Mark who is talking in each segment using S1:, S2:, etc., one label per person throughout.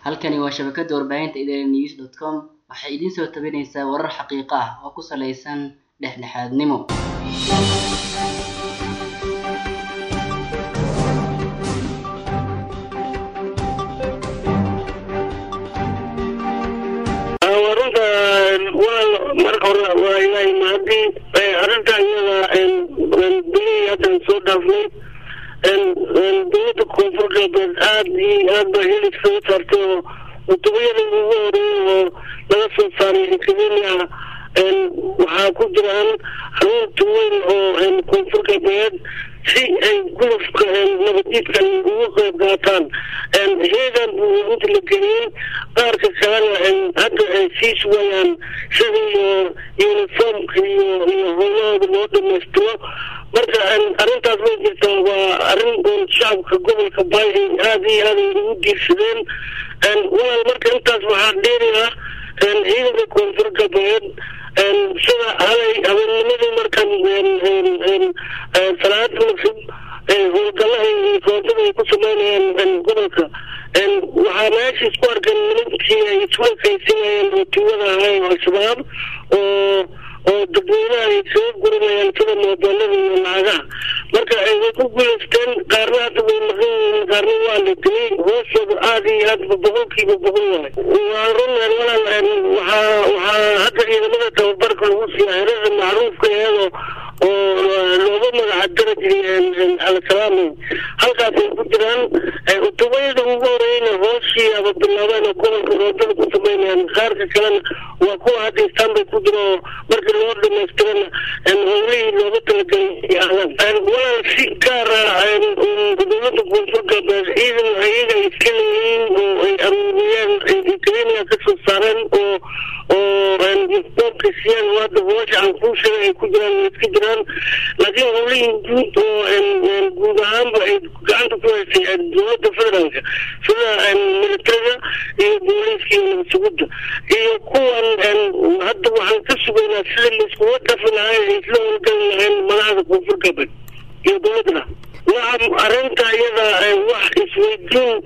S1: halkani waa shabakada warbaahinta idaaha news dot com waxay idiin soo tabinaysaa warar xaqiiqo ah oo ku saleysan dhexdhexaadnimo
S2: runta waa marka hore waa ilaahay mahadii arrinta iyada bilihii haddan soo dhaafnay dowladda koonfur galbeed aad iyo aad ba hilib soo saartay oo mutubiyada ugu horeeyay oo laga soo saaray kenya waxaa ku jiraan xarunta weyn oo koonfur galbeed si ay gulufka nabadiidkan ugu qayb qaataan heegan buu inta la geliyey qaarka kalena hadda ay sii sugayaan sidii uniformka iyo iyo howlahooda loo dhamaystiro marka arrintaas way jirtaa waa arrin shacabka gobolka baay ay aada iyo aad ay ugu diirsadeen walaal marka intaas waxaa dheeri ah ciidanka koonfur galbeed sida halay habeenimadii markan salaada magsib howlgalaha iyo koontada ay ku sameynayaan gobolka waxaa meesha isku arkeen nimankii ay isku ekaysinayeen oo tuugada ahay al-shabaab oo oo dadweynaha ay soo gurinayaan sida moobeelada iyo lacagaha marka way ku guuleysteen qaarna hadda way maqan yihiin qaarna waa la dilay hoostooda aada iyo aadba boqolkiiba boqol waay waa run walaal waxaa waxaa hadda ciidamada tababarka lagu siiya herada macruufka iyadoo oo looga magaca darajiri alkalaamay halkaasay ku jiraan utubayada ugu horeyna hooshii aba bilaabeen oo gobolka roodada ku sameynayaan qaarka kalena waa kuwa hadda istanbul ku jira oo markii loo dhamaystirana howlihii looga talagelay ahdaan walaal si gaara dowlada koonfur galbeed ciidan ayaga iska leeyihiin oo ay aruuriyeen kenya kasoo saareen oo oo informka siiyaan hadda hoosha aan kuu sheegay ay ku jiraan way iska jiraan laakiin howlihii guud oo guud ahaanba ay gacanta ku haysay dowladda federaalka sida militariga iyo booliiska iyo nabadsugidda iyo kuwan hadda waxaan ka sugaynaa sida laiskuga dhafi lahay ay isla howlgali lahayn madaxda koonfur galbeed iyo dowladda nacam arrinta iyada wax isweydiin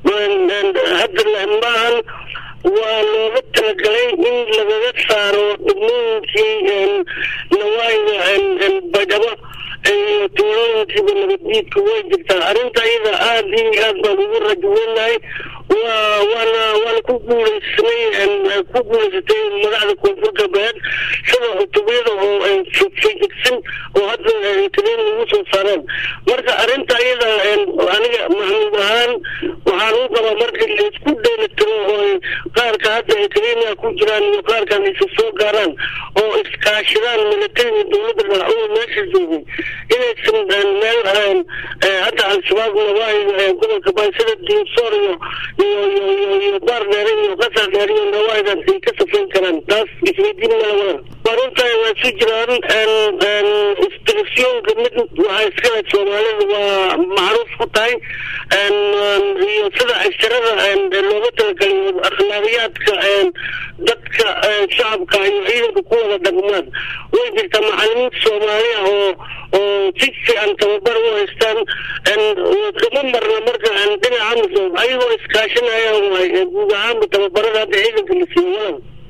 S2: hadda maahan waa looga talagalay in lagaga saaro degmooyinkii nawaayiga baydhabo iyo tuulooyinkiiba nabaddiidka way jirtaa arrinta iyada aada iyo aad baan ugu rajaweynahay waa waana waana ku guuleysnay ku guuleysatay madaxda koonfur galbeed sida cutubiyada oo fayigsan oo hadda taliin ugu soo saareen marka arrinta iyada aniga maxmuud ahaan waxaan u qabaa marka laisku dheelitiro oo qaarka hadda ay kenya ku jiraan iyo qaarkan isa soo gaaraan oo iskaashadaan militariga dowladda dhaacuda meesha joogay inaysan meel hadda al-shabaab nawaayiga gobolka baay sida diinsoor iyo iyo iyo iyo iyo baar dheere iyo qasar dheere iyo nawaayigaas ay ka safayn karaan taas isweydiin mala walan waruntaay waa si jiraan instructionka mid waxaa iskale soomaalida waa macruuf ku tahay iyo sida casharada looga talagaliyo akhlaaqiyaadka dadka shacabka iyo ciidanka ku wada dhaqmaan way jirtaa macalimiinta soomaaliya oo oo si fiican tababar u haystaan kama marna marka dhinaca amisom ayagoo iskaashanayaan waay guud ahaanba tababarada hadda ciidanka la siiyo walan